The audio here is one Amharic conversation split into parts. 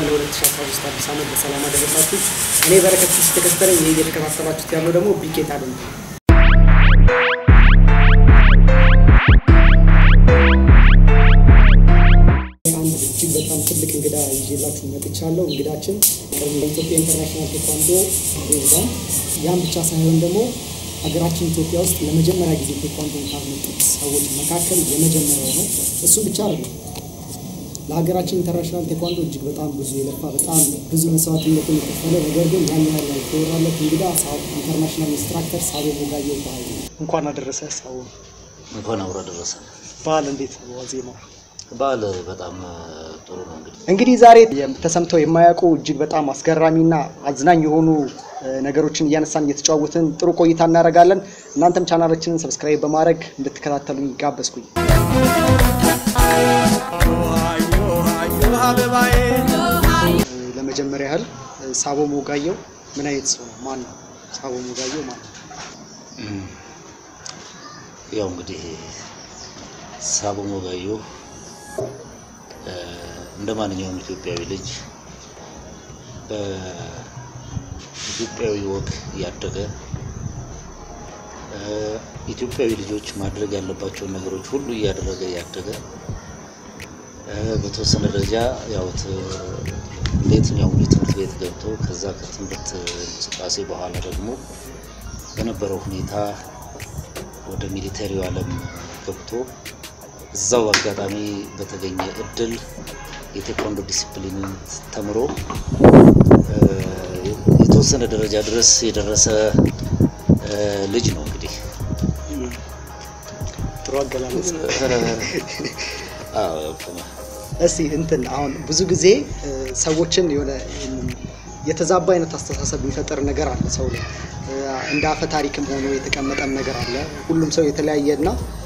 ለ2013 አዲስ ዓመት በሰላም አደረሳችሁ። እኔ በረከት ስ ተከተለኝ። ይህ እየተከታተላችሁት ያለው ደግሞ ቢኬት አለ አንድ እጅግ በጣም ትልቅ እንግዳ ይዤላችሁ መጥቻለሁ። እንግዳችን የኢትዮጵያ ኢንተርናሽናል ቴኳንዶ ፕሬዚዳንት፣ ያም ብቻ ሳይሆን ደግሞ ሀገራችን ኢትዮጵያ ውስጥ ለመጀመሪያ ጊዜ ቴኳንዶን ካመጡት ሰዎች መካከል የመጀመሪያው ነው። እሱ ብቻ አይደለም ለሀገራችን ኢንተርናሽናል ቴኳንዶ እጅግ በጣም ብዙ የለፋ በጣም ብዙ መስዋዕትነትን የከፈለ ነገር ግን ያን ያህል ያልተወራለት እንግዳ ኢንተርናሽናል ኢንስትራክተር ሳቦ ሞጋየው ባህል እንኳን አደረሰ ሳቦ። እንኳን አብሮ ደረሰ። በዓል እንዴት ነው ዋዜማው? በዓል በጣም ጥሩ ነው። እንግዲህ እንግዲህ ዛሬ ተሰምተው የማያውቁ እጅግ በጣም አስገራሚና አዝናኝ የሆኑ ነገሮችን እያነሳን እየተጫወትን ጥሩ ቆይታ እናደርጋለን። እናንተም ቻናላችንን ሰብስክራይብ በማድረግ እንድትከታተሉኝ ጋበዝኩኝ። ለመጀመሪያ ያህል ሳቦ ሞጋየው ምን አይነት ሰው ነው? ማን ነው ሳቦ ሞጋየው? ማን ነው? ያው እንግዲህ ሳቦ ሞጋየው እንደ ማንኛውም ኢትዮጵያዊ ልጅ በኢትዮጵያዊ ወግ ያደገ ኢትዮጵያዊ ልጆች ማድረግ ያለባቸውን ነገሮች ሁሉ እያደረገ ያደገ በተወሰነ ደረጃ ያው በየትኛውም የትምህርት ቤት ገብቶ ከዛ ከትምህርት እንቅስቃሴ በኋላ ደግሞ በነበረው ሁኔታ ወደ ሚሊተሪው ዓለም ገብቶ እዛው አጋጣሚ በተገኘ እድል የቴኳንዶ ዲሲፕሊንን ተምሮ የተወሰነ ደረጃ ድረስ የደረሰ ልጅ ነው። እንግዲህ ጥሩ አገላለጽ። አዎ እስቲ እንትን አሁን ብዙ ጊዜ ሰዎችን የሆነ የተዛባ አይነት አስተሳሰብ የሚፈጠር ነገር አለ ሰው ላይ እንደ አፈ ታሪክም ሆኖ የተቀመጠም ነገር አለ። ሁሉም ሰው የተለያየ እና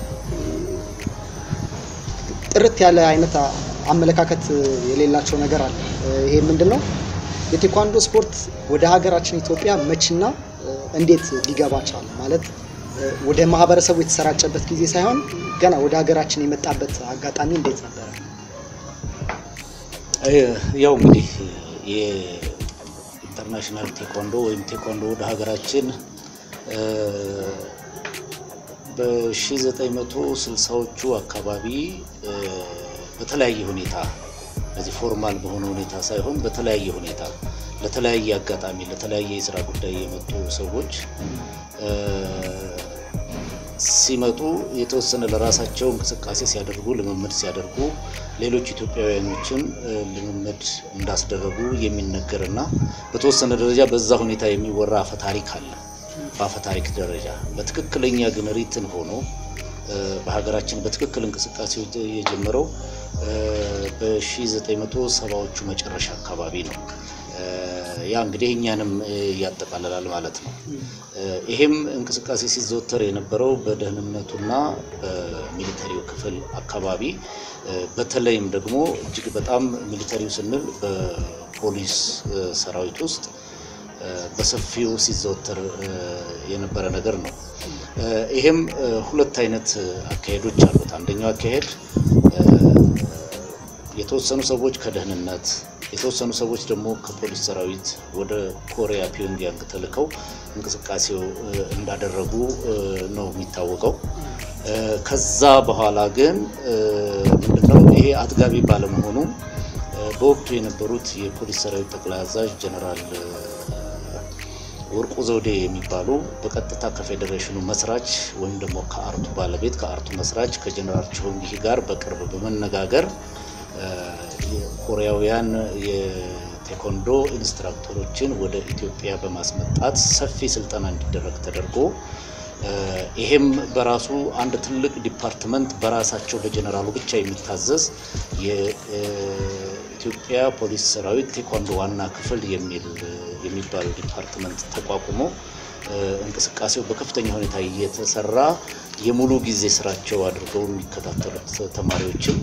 ጥርት ያለ አይነት አመለካከት የሌላቸው ነገር አለ። ይሄ ምንድን ነው? የቴኳንዶ ስፖርት ወደ ሀገራችን ኢትዮጵያ መችና እንዴት ሊገባ ቻለ? ማለት ወደ ማህበረሰቡ የተሰራጨበት ጊዜ ሳይሆን ገና ወደ ሀገራችን የመጣበት አጋጣሚ እንዴት ነበረ? ያው እንግዲህ የኢንተርናሽናል ቴኳንዶ ወይም ቴኳንዶ ወደ ሀገራችን በ1960ዎቹ አካባቢ በተለያየ ሁኔታ በዚህ ፎርማል በሆነ ሁኔታ ሳይሆን በተለያየ ሁኔታ ለተለያየ አጋጣሚ ለተለያየ የስራ ጉዳይ የመጡ ሰዎች ሲመጡ የተወሰነ ለራሳቸው እንቅስቃሴ ሲያደርጉ ልምምድ ሲያደርጉ ሌሎች ኢትዮጵያውያኖችን ልምምድ እንዳስደረጉ የሚነገርና በተወሰነ ደረጃ በዛ ሁኔታ የሚወራ አፈ ታሪክ አለ። በአፈ ታሪክ ደረጃ በትክክለኛ ግን ሪትን ሆኖ በሀገራችን በትክክል እንቅስቃሴ የጀመረው በ1970ዎቹ መጨረሻ አካባቢ ነው። ያ እንግዲህ እኛንም ያጠቃልላል ማለት ነው። ይሄም እንቅስቃሴ ሲዘወተር የነበረው በደህንነቱና በሚሊተሪው ክፍል አካባቢ በተለይም ደግሞ እጅግ በጣም ሚሊተሪው ስንል በፖሊስ ሰራዊት ውስጥ በሰፊው ሲዘወተር የነበረ ነገር ነው። ይሄም ሁለት አይነት አካሄዶች አሉት። አንደኛው አካሄድ የተወሰኑ ሰዎች ከደህንነት የተወሰኑ ሰዎች ደግሞ ከፖሊስ ሰራዊት ወደ ኮሪያ ፒዮንግያንግ ተልከው እንቅስቃሴው እንዳደረጉ ነው የሚታወቀው። ከዛ በኋላ ግን ምንድነው ይሄ አጥጋቢ ባለመሆኑ በወቅቱ የነበሩት የፖሊስ ሰራዊት ጠቅላይ አዛዥ ጀነራል ወርቁ ዘውዴ የሚባሉ በቀጥታ ከፌዴሬሽኑ መስራች ወይም ደግሞ ከአርቱ ባለቤት ከአርቱ መስራች ከጀነራል ቾንጊ ጋር በቅርብ በመነጋገር ኮሪያውያን የቴኮንዶ ኢንስትራክተሮችን ወደ ኢትዮጵያ በማስመጣት ሰፊ ስልጠና እንዲደረግ ተደርጎ ይሄም በራሱ አንድ ትልቅ ዲፓርትመንት በራሳቸው በጀነራሉ ብቻ የሚታዘዝ የኢትዮጵያ ፖሊስ ሰራዊት ቴኳንዶ ዋና ክፍል የሚል የሚባለው ዲፓርትመንት ተቋቁሞ እንቅስቃሴው በከፍተኛ ሁኔታ እየተሰራ የሙሉ ጊዜ ስራቸው አድርገው የሚከታተሉት ተማሪዎችም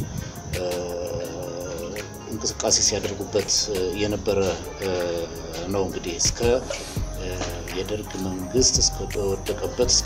እንቅስቃሴ ሲያደርጉበት የነበረ ነው። እንግዲህ እስከ የደርግ መንግስት እስከወደቀበት እስከ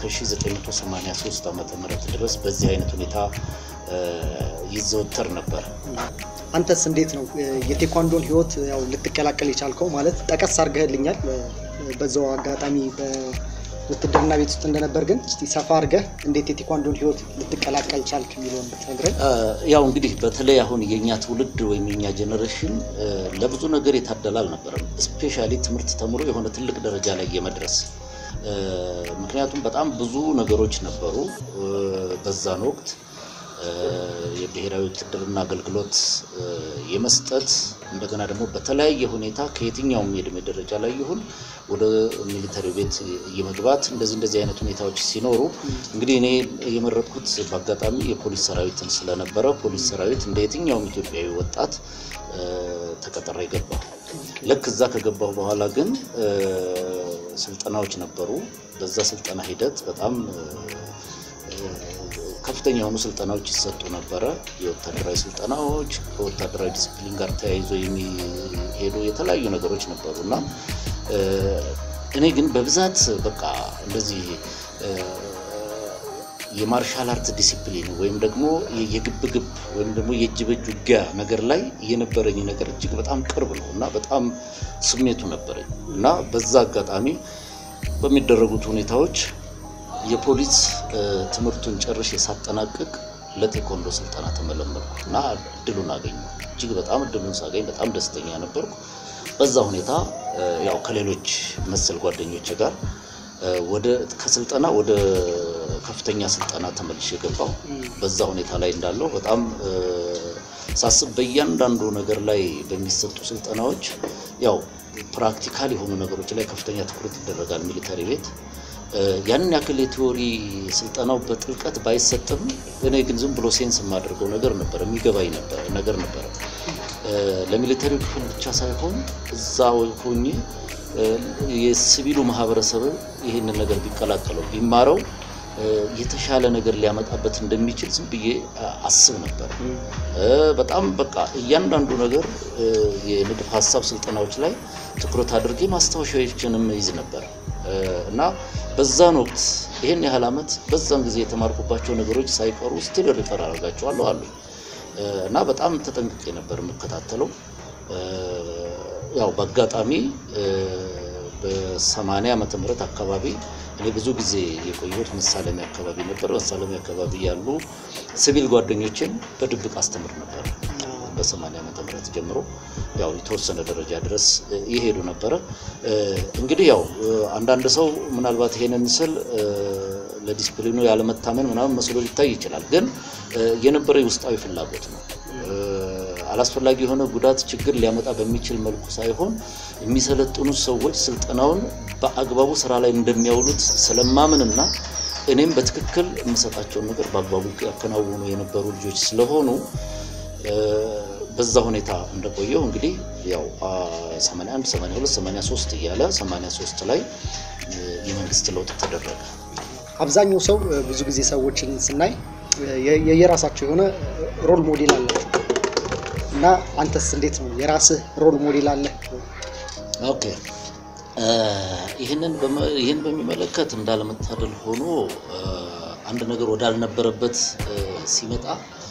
1983 ዓመተ ምህረት ድረስ በዚህ አይነት ሁኔታ ይዘወተር ነበር። አንተስ እንዴት ነው የቴኳንዶን ህይወት ያው ልትቀላቀል የቻልከው? ማለት ጠቀስ አድርገህልኛል በዛው አጋጣሚ በውትድርና ቤት ውስጥ እንደነበር፣ ግን እስቲ ሰፋ አድርገህ እንዴት የቴኳንዶን ህይወት ልትቀላቀል ቻልክ የሚለውን ብትነግረን። ያው እንግዲህ በተለይ አሁን የኛ ትውልድ ወይም የኛ ጄኔሬሽን ለብዙ ነገር የታደለ አልነበረም። ስፔሻሊ ትምህርት ተምሮ የሆነ ትልቅ ደረጃ ላይ የመድረስ ምክንያቱም በጣም ብዙ ነገሮች ነበሩ በዛን ወቅት የብሔራዊ ውትድርና አገልግሎት የመስጠት እንደገና ደግሞ በተለያየ ሁኔታ ከየትኛውም የእድሜ ደረጃ ላይ ይሁን ወደ ሚሊተሪ ቤት የመግባት እንደዚህ እንደዚህ አይነት ሁኔታዎች ሲኖሩ እንግዲህ እኔ የመረጥኩት በአጋጣሚ የፖሊስ ሰራዊትን ስለነበረ ፖሊስ ሰራዊት እንደ የትኛውም ኢትዮጵያዊ ወጣት ተቀጥሬ ገባሁ። ልክ እዛ ከገባሁ በኋላ ግን ስልጠናዎች ነበሩ። በዛ ስልጠና ሂደት በጣም ከፍተኛ የሆኑ ስልጠናዎች ይሰጡ ነበረ። የወታደራዊ ስልጠናዎች ከወታደራዊ ዲስፕሊን ጋር ተያይዞ የሚሄዱ የተለያዩ ነገሮች ነበሩ እና እኔ ግን በብዛት በቃ እንደዚህ የማርሻል አርት ዲሲፕሊን ወይም ደግሞ የግብግብ ወይም ደግሞ የእጅ በእጅ ውጊያ ነገር ላይ የነበረኝ ነገር እጅግ በጣም ቅርብ ነው እና በጣም ስሜቱ ነበረኝ እና በዛ አጋጣሚ በሚደረጉት ሁኔታዎች የፖሊስ ትምህርቱን ጨርሼ ሳጠናቅቅ ለቴኮንዶ ስልጠና ተመለመልኩ እና እድሉን አገኘሁ። እጅግ በጣም እድሉን ሳገኝ በጣም ደስተኛ ነበርኩ። በዛ ሁኔታ ያው ከሌሎች መሰል ጓደኞች ጋር ወደ ከስልጠና ወደ ከፍተኛ ስልጠና ተመልሼ ገባሁ። በዛ ሁኔታ ላይ እንዳለው በጣም ሳስብ በእያንዳንዱ ነገር ላይ በሚሰጡ ስልጠናዎች ያው ፕራክቲካል የሆኑ ነገሮች ላይ ከፍተኛ ትኩረት ይደረጋል ሚሊተሪ ቤት ያንን ያክል የቲዎሪ ስልጠናው በጥልቀት ባይሰጥም እኔ ግን ዝም ብሎ ሴንስ የማደርገው ነገር ነበር፣ የሚገባኝ ነገር ነበረ። ለሚሊተሪ ክፍል ብቻ ሳይሆን እዛ ሆኜ የሲቪሉ ማህበረሰብ ይህንን ነገር ቢቀላቀለው ቢማረው የተሻለ ነገር ሊያመጣበት እንደሚችል ዝም ብዬ አስብ ነበር። በጣም በቃ እያንዳንዱ ነገር የንድፍ ሀሳብ ስልጠናዎች ላይ ትኩረት አድርጌ ማስታወሻዎችንም ይዝ ነበር እና በዛን ወቅት ይህን ያህል ዓመት በዛን ጊዜ የተማርኩባቸው ነገሮች ሳይቀሩ ስቲል ሪፈር አደርጋቸዋለሁ አሉ እና በጣም ተጠንቅቄ ነበር የምከታተለው። ያው በአጋጣሚ በሰማንያ ዓመተ ምህረት አካባቢ እኔ ብዙ ጊዜ የቆየሁት መሳለሚያ አካባቢ ነበር። መሳለሚያ አካባቢ ያሉ ሲቪል ጓደኞችን በድብቅ አስተምር ነበር። በሰማንያ ዓመተ ምህረት ጀምሮ ያው የተወሰነ ደረጃ ድረስ ይሄዱ ነበረ። እንግዲህ ያው አንዳንድ ሰው ምናልባት ይሄንን ስል ለዲስፕሊኑ ያለመታመን ምናምን መስሎ ሊታይ ይችላል። ግን የነበረ ውስጣዊ ፍላጎት ነው። አላስፈላጊ የሆነ ጉዳት፣ ችግር ሊያመጣ በሚችል መልኩ ሳይሆን የሚሰለጥኑት ሰዎች ስልጠናውን በአግባቡ ስራ ላይ እንደሚያውሉት ስለማምንና እኔም በትክክል የምሰጣቸውን ነገር በአግባቡ ያከናውኑ የነበሩ ልጆች ስለሆኑ በዛ ሁኔታ እንደቆየው እንግዲህ ያው 81 82 83 እያለ 83 ላይ የመንግስት ለውጥ ተደረገ። አብዛኛው ሰው ብዙ ጊዜ ሰዎችን ስናይ የየራሳቸው የሆነ ሮል ሞዴል አላቸው እና አንተስ እንዴት ነው? የራስህ ሮል ሞዴል አለ? ኦኬ ይህንን ይህን በሚመለከት እንዳለመታደል ሆኖ አንድ ነገር ወዳልነበረበት ሲመጣ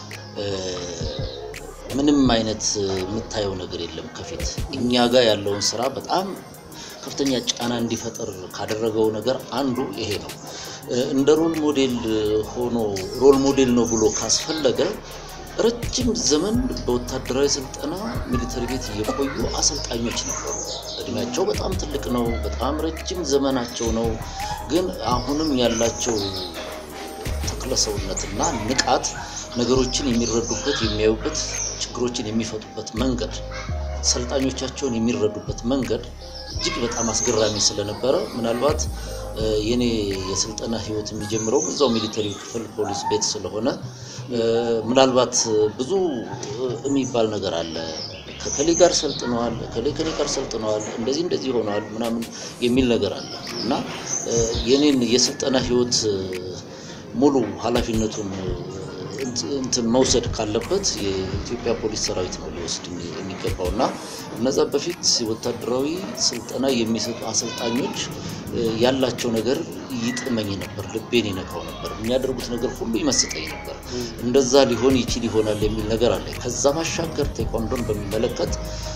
ምንም አይነት የምታየው ነገር የለም ከፊት እኛ ጋር ያለውን ስራ በጣም ከፍተኛ ጫና እንዲፈጠር ካደረገው ነገር አንዱ ይሄ ነው። እንደ ሮል ሞዴል ሆኖ ሮል ሞዴል ነው ብሎ ካስፈለገ ረጅም ዘመን በወታደራዊ ስልጠና ሚሊተሪ ቤት የቆዩ አሰልጣኞች ነበሩ። እድሜያቸው በጣም ትልቅ ነው። በጣም ረጅም ዘመናቸው ነው። ግን አሁንም ያላቸው ተክለሰውነትና ንቃት ነገሮችን የሚረዱበት የሚያዩበት፣ ችግሮችን የሚፈቱበት መንገድ፣ ሰልጣኞቻቸውን የሚረዱበት መንገድ እጅግ በጣም አስገራሚ ስለነበረ ምናልባት የኔ የስልጠና ህይወት የሚጀምረው እዛው ሚሊተሪ ክፍል ፖሊስ ቤት ስለሆነ ምናልባት ብዙ የሚባል ነገር አለ። ከከሌ ጋር ሰልጥነዋል፣ ከሌ ከሌ ጋር ሰልጥነዋል፣ እንደዚህ እንደዚህ ሆነዋል ምናምን የሚል ነገር አለ እና የኔን የስልጠና ህይወት ሙሉ ኃላፊነቱን እንትን መውሰድ ካለበት የኢትዮጵያ ፖሊስ ሰራዊት ነው ሊወስድ የሚገባው እና እነዛ በፊት ወታደራዊ ስልጠና የሚሰጡ አሰልጣኞች ያላቸው ነገር ይጥመኝ ነበር፣ ልቤን ይነካው ነበር። የሚያደርጉት ነገር ሁሉ ይመስጠኝ ነበር። እንደዛ ሊሆን ይችል ይሆናል የሚል ነገር አለ። ከዛ ባሻገር ቴኳንዶን በሚመለከት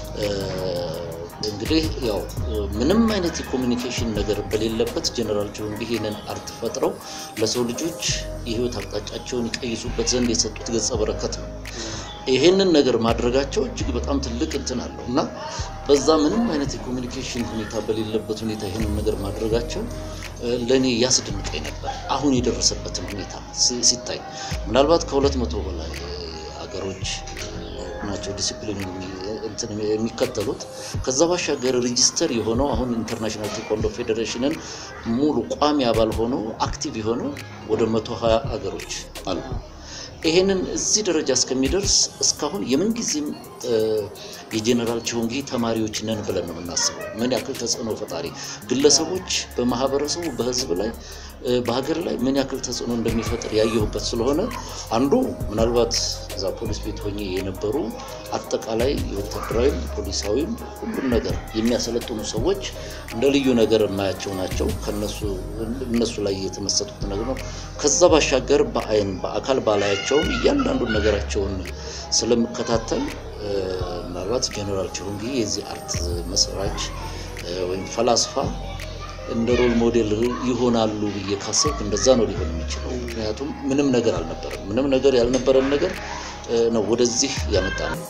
እንግዲህ ያው ምንም አይነት የኮሚኒኬሽን ነገር በሌለበት ጀነራል ጆንግ ይሄንን አርት ፈጥረው ለሰው ልጆች የህይወት አቅጣጫቸውን ይቀይሱበት ዘንድ የሰጡት ገጸ በረከት ነው። ይሄንን ነገር ማድረጋቸው እጅግ በጣም ትልቅ እንትን አለው እና በዛ ምንም አይነት የኮሚኒኬሽን ሁኔታ በሌለበት ሁኔታ ይሄንን ነገር ማድረጋቸው ለእኔ ያስደንቀኝ ነበር። አሁን የደረሰበትን ሁኔታ ሲታይ ምናልባት ከሁለት መቶ በላይ ሀገሮች ናቸው ዲሲፕሊን የሚከተሉት። ከዛ ባሻገር ሬጂስተር የሆነው አሁን ኢንተርናሽናል ቴኳንዶ ፌዴሬሽንን ሙሉ ቋሚ አባል ሆኖ አክቲቭ የሆነው ወደ መቶ ሀያ ሀገሮች አሉ። ይሄንን እዚህ ደረጃ እስከሚደርስ እስካሁን የምንጊዜም የጄኔራል ቺሆንጊ ተማሪዎች ነን ብለን ነው የምናስበው። ምን ያክል ተጽዕኖ ፈጣሪ ግለሰቦች በማህበረሰቡ በህዝብ ላይ በሀገር ላይ ምን ያክል ተጽዕኖ እንደሚፈጥር ያየሁበት ስለሆነ አንዱ ምናልባት እዛ ፖሊስ ቤት ሆኜ የነበሩ አጠቃላይ የወታደራዊም ፖሊሳዊም ሁሉም ነገር የሚያሰለጥኑ ሰዎች እንደ ልዩ ነገር የማያቸው ናቸው። ከነሱ እነሱ ላይ የተመሰጡት ነገር ነው። ከዛ ባሻገር በአይን በአካል ባላያቸውም እያንዳንዱን ነገራቸውን ስለምከታተል ምናልባት ጀኔራል ቺሆንጊ የዚህ አርት መስራች ወይም ፈላስፋ እንደ ሮል ሞዴል ይሆናሉ ብዬ ካሰብኩ እንደዛ ነው ሊሆን የሚችለው። ምክንያቱም ምንም ነገር አልነበረም። ምንም ነገር ያልነበረን ነገር ነው ወደዚህ ያመጣ ነው።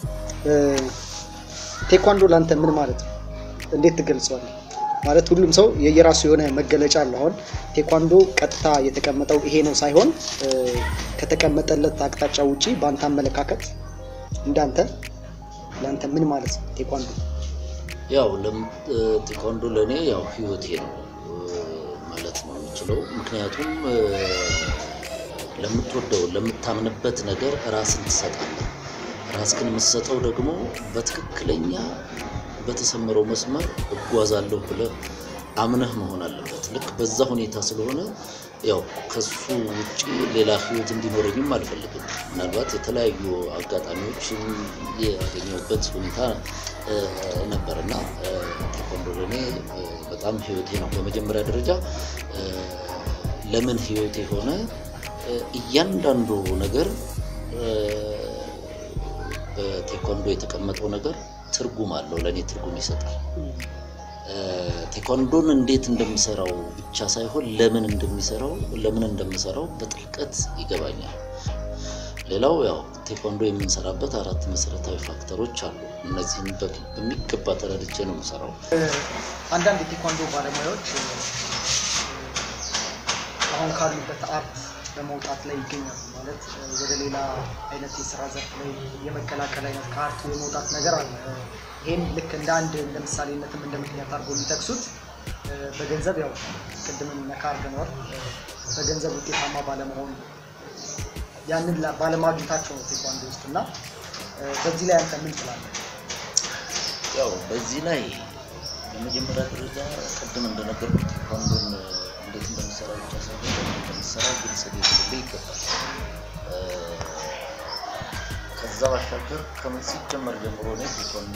ቴኳንዶ ለአንተ ምን ማለት ነው? እንዴት ትገልጸዋለህ? ማለት ሁሉም ሰው የየራሱ የሆነ መገለጫ አለው። አሁን ቴኳንዶ ቀጥታ የተቀመጠው ይሄ ነው ሳይሆን ከተቀመጠለት አቅጣጫ ውጪ በአንተ አመለካከት እንዳንተ ለአንተ ምን ማለት ነው ቴኳንዶ? ያው ቴኳንዶ ለእኔ ያው ህይወቴ ነው ማለት ነው የምችለው። ምክንያቱም ለምትወደው ለምታምንበት ነገር ራስን ትሰጣለህ። ራስህን የምትሰጠው ደግሞ በትክክለኛ በተሰመረው መስመር እጓዛለሁ ብለህ አምነህ መሆን አለበት። ልክ በዛ ሁኔታ ስለሆነ ያው ከሱ ውጭ ሌላ ህይወት እንዲኖረኝም አልፈልግም። ምናልባት የተለያዩ አጋጣሚዎችን ያገኘሁበት ሁኔታ ነበር እና ቴኳንዶ ለእኔ በጣም ህይወቴ ነው። በመጀመሪያ ደረጃ ለምን ህይወቴ ሆነ? እያንዳንዱ ነገር በቴኳንዶ የተቀመጠው ነገር ትርጉም አለው፣ ለእኔ ትርጉም ይሰጣል። ቴኳንዶን እንዴት እንደምሰራው ብቻ ሳይሆን ለምን እንደሚሰራው ለምን እንደምሰራው በጥልቀት ይገባኛል። ሌላው ያው ቴኳንዶ የምንሰራበት አራት መሰረታዊ ፋክተሮች አሉ። እነዚህን በሚገባ ተረድቼ ነው የምሰራው። አንዳንድ የቴኳንዶ ባለሙያዎች አሁን ካሉበት አርት በመውጣት ላይ ይገኛሉ። ማለት ወደ ሌላ አይነት የስራ ዘርፍ ላይ የመቀላቀል አይነት ከአርቱ የመውጣት ነገር አለ። ይህም ልክ እንደ አንድ እንደ ምሳሌነትም እንደ ምክንያት አድርጎ የሚጠቅሱት በገንዘብ ያው ቅድም ነካ አድርገነዋል። በገንዘብ ውጤታማ ባለመሆን ያንን ባለማግኘታቸው ነው ቴኳንዶ ውስጥ እና በዚህ ላይ አንተ ምን ትላለህ? ያው በዚህ ላይ በመጀመሪያ ደረጃ ቅድም እንደነገርኩት ቴኳንዶን እንዴት እንደምሰራ ብቻ ሳይሆን ለምን እንደምሰራ ግልጽ ሊሆንልህ ይገባል። ከዛ ባሻገር ከምን ሲጀመር ጀምሮ እኔ ቴኳንዶ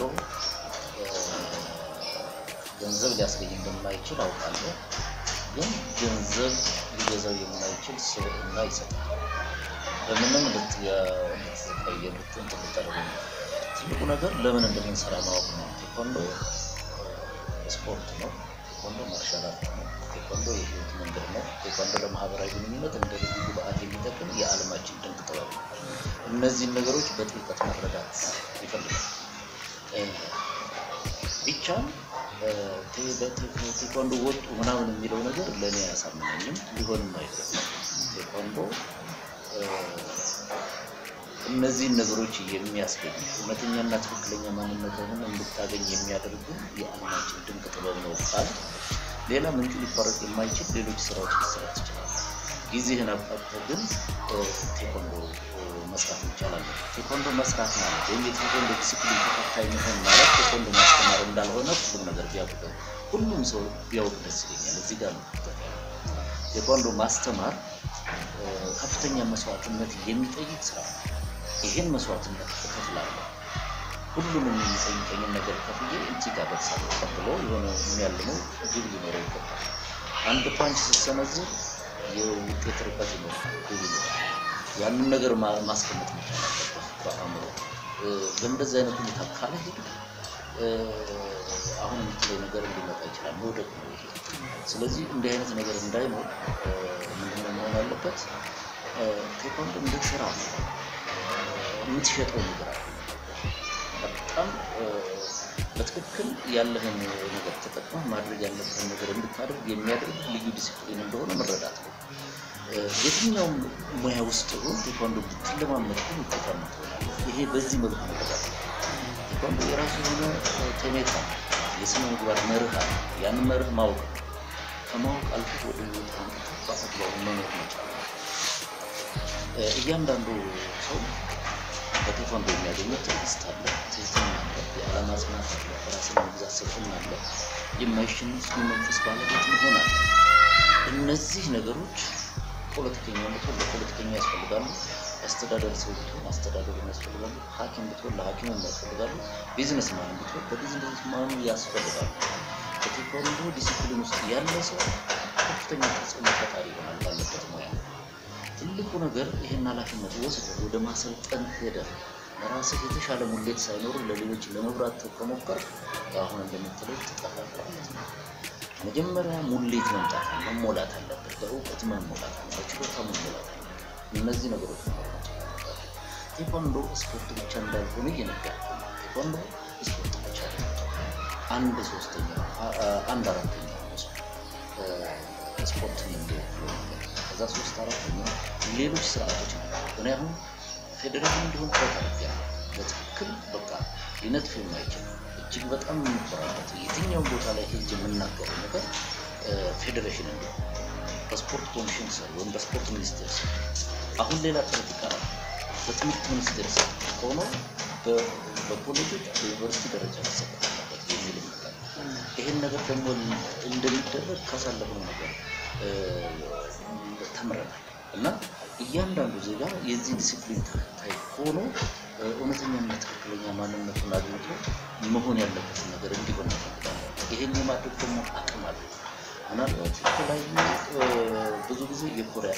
ገንዘብ ሊያስገኝ እንደማይችል አውቃለሁ። ግን ገንዘብ ሊገዛው የማይችል ስብዕና ይሰጣል። በምንም ልትቀየሩት እንትን ልታደርጉ ነው። ትልቁ ነገር ለምን እንደምንሰራ ማወቅ ነው። ቴኳንዶ ስፖርት ነው። ቴኳንዶ ማርሻል አርት ነው። ቴኳንዶ የህይወት መንገድ ነው። ቴኳንዶ ለማህበራዊ ግንኙነት እንደ ልዩ ግብአት የሚጠቅም የዓለማችን ድንቅ ጥበብ ነው። እነዚህን ነገሮች በጥልቀት መረዳት ይፈልጋል። ቢቻል ቴኳንዶ ወጡ ምናምን የሚለው ነገር ለእኔ አያሳምነኝም፣ ሊሆንም አይገባም። ቴኳንዶ እነዚህን ነገሮች የሚያስገኝ እውነተኛና ትክክለኛ ማንነትህን እንድታገኝ የሚያደርጉ የዓለማችን ድንቅ ጥበብ ነው ቃል ሌላ ምንጩ ሊቋረጥ የማይችል ሌሎች ስራዎች ሊሰራ ትችላለህ። ጊዜህን አብቃቅተህ ግን ቴኳንዶ መስራት ይቻላል። ቴኳንዶ መስራት ማለት ወይም የቴኳንዶ ዲስፕሊን ተከታይ መሆን ማለት ቴኳንዶ ማስተማር እንዳልሆነ ሁሉም ነገር ቢያውቅ ሁሉም ሰው ቢያውቅ ደስ ይለኛል። እዚህ ጋር ነው ቴኳንዶ ማስተማር ከፍተኛ መስዋዕትነት የሚጠይቅ ስራ ነው። ይህን መስዋዕትነት እከፍላለሁ። ሁሉንም የሚጠይቀኝን ነገር ከፍዬ እጅግ አደርሳለሁ። ቀጥሎ የሆነ የሚያልመው ግብ ሊኖረው ይገባል። አንድ ፓንች ስትሰነዝር የውጤት ርቀት ይኖራል፣ ግብ ይኖራል። ያንን ነገር ማስቀመጥ መቻል አለበት በአእምሮ። በእንደዚህ አይነት ሁኔታ ካልሄድ አሁን የምትለው ነገር እንዲመጣ ይችላል፣ መውደቅ ነው ይሄ። ስለዚህ እንዲህ አይነት ነገር እንዳይኖር ምንድነው መሆን ያለበት? ቴኳንዶ እንደ ስራ ነው የምትሸጠው ነገር አለ። በጣም በትክክል ያለህን ነገር ተጠቅመህ ማድረግ ያለብህን ነገር እንድታደርግ የሚያደርግ ልዩ ዲሲፕሊን እንደሆነ መረዳት ነው። የትኛውም ሙያ ውስጥ ሆን ቴኳንዶ ብትለማመድ ግን ውጤታማ ትሆናለህ። ይሄ በዚህ መልኩ መረዳት ነው። ቴኳንዶ የራሱ የሆነ ቴሜታ የስነ ምግባር መርህ አለ። ያንን መርህ ማወቅ ነው። ከማወቅ አልፎ ወደ ህይወት አምጥተህ በአግባቡ መኖር መቻል ነው። እያንዳንዱ ሰው በቴኳንዶ የሚያገኘው ትዕግስት አለ፣ ትህትና አለ፣ የዓላማ ጽናት አለ፣ ራስን መግዛት ስልጥና አለ፣ የማይሸነፍ የመንፈስ ባለቤት መሆን አለ። እነዚህ ነገሮች ፖለቲከኛ ብትሆን ለፖለቲከኛ ያስፈልጋሉ። አስተዳደር ሰው ብትሆን አስተዳደሩ ያስፈልጋሉ። ሐኪም ብትሆን ለሐኪሙ ያስፈልጋሉ። ቢዝነስ ማን ብትሆን ለቢዝነስ ማኑ ያስፈልጋሉ። በቴኳንዶ ዲሲፕሊን ውስጥ ያለ ሰው ከፍተኛ ተጽዕኖ ፈጣሪ ይሆናል ባለበት ሙያ። ትልቁ ነገር ይህን ኃላፊነት ወስደህ ወደ ማሰልጠን ሄደህ ለራስህ የተሻለ ሙሌት ሳይኖር ለሌሎች ለመብራት ከሞከር አሁን እንደምትለው ትጠፋለህ ማለት ነው። መጀመሪያ ሙሌት መምጣት መሞላት አለበት። በእውቀት መሞላት አለ፣ በችሎታ መሞላት አለ። እነዚህ ነገሮች መሆናቸው ቴኳንዶ ስፖርት ብቻ እንዳልሆነ እየነገር ቴኳንዶ ስፖርት ብቻ አንድ ሶስተኛ አንድ አራተኛ ስፖርት የሚወክሉ ነገር ከዛ ሶስት አራተኛ ሌሎች ስርዓቶች ነው። እኔ አሁን ፌዴሬሽን እንዲሆን ጥረት አድርጌያለሁ። በትክክል በቃ ሊነጥፍ የማይችል እጅግ በጣም የምንኮራበት የትኛውን ቦታ ላይ ሄጅ የምናገረው ነገር ፌዴሬሽን እንዲሆን በስፖርት ኮሚሽን ስር ወይም በስፖርት ሚኒስቴር ስር አሁን ሌላ ጥረት ይቀራል። በትምህርት ሚኒስቴር ስር ሆኖ በኮሌጆች በዩኒቨርሲቲ ደረጃ መሰጠት አለበት የሚል ይመጣል። ይህን ነገር ደግሞ እንደሚደረግ ካሳለፍነው ነገር ተምረናል እና እያንዳንዱ ዜጋ የዚህ ዲሲፕሊን ተከታይ ሆኖ እውነተኛና ትክክለኛ ማንነቱን አግኝቶ መሆን ያለበትን ነገር እንዲሆን እንፈልጋለን። ይሄን የማድረግ ደግሞ አቅም አለ። ምናልባት የተለያዩ ብዙ ጊዜ የኮሪያ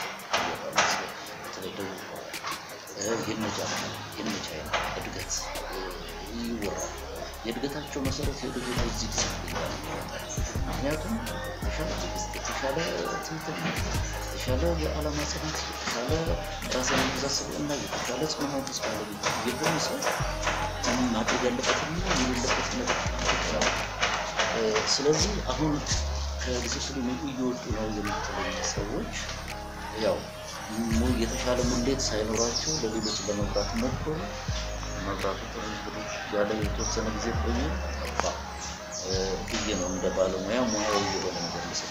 በተለይ ደቡብ ኮሪያ የነ ጃፓን የነ ቻይና እድገት ይወራል። የእድገታቸው መሰረት የወደፊት እዚህ ዲሲፕሊን ጋር ይወጣል። ምክንያቱም የተሻለ ትዕግስት፣ የተሻለ ትምህርት፣ የተሻለ የዓላማ ጽናት፣ የተሻለ ራስን የመግዛት ስብዕና፣ የተሻለ ጽኑ መንፈስ ባለቤት የሆነ ሰው ማድረግ ያለበትና የሌለበት ነገር ይችላል። ስለዚህ አሁን ከዲሲፕሊኑ እየወጡ ነው የምትለኝ ሰዎች ያው የተሻለ ሙሌት ሳይኖራቸው ለሌሎች ለመብራት ሞከሩ። መብራቱ ጥሩ እንግዲህ ያለ የተወሰነ ጊዜ ቆየ ጠፋ ብዬ ነው እንደ ባለሙያ ሙያዊ የሆነ ነገር ሊሰጥ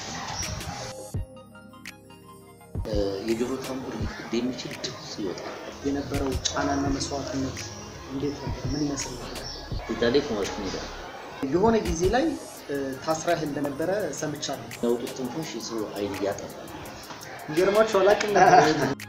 የጆሮ ታምቡር ሊፈድ የሚችል ድምፅ ይወጣል። የነበረው ጫናና መስዋዕትነት እንዴት ነበር? ምን ይመስል ነበር? ኢታሌ ኮማርት ሜዳ የሆነ ጊዜ ላይ ታስራህ እንደነበረ ሰምቻለሁ። ያወጡት ትንፋሽ የሰው አይን ያጠፋል። ይገርማችሁ አላውቅም ነበር።